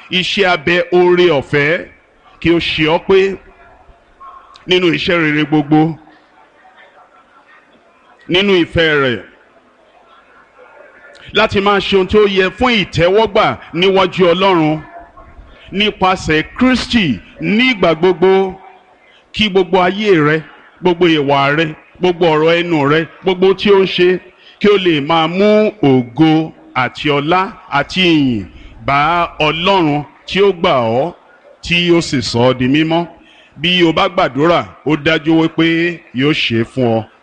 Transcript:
iṣẹ́ abẹ oore ọ̀fẹ́ kí ó ṣe ọ́ pé nínú iṣẹ́ rere gbogbo nínú ìfẹ́ rẹ̀ láti máa ṣe ohun tí ó yẹ fún ìtẹ́wọ́gbà níwájú Ọlọ́run nípasẹ̀ Kristi nígbà gbogbo kí gbogbo ayé rẹ gbogbo ìwà rẹ gbogbo ọ̀rọ̀ ẹnu rẹ gbogbo tí ó ń ṣe kí ó lè máa mú ògo àti ọlá àti ìyìn bá Ọlọ́run tí ó gbà ọ́ tí ó sì sọ ọ́ di mímọ́ bí o bá gbàdúrà ó dájú wípé yóò ṣe é fún ọ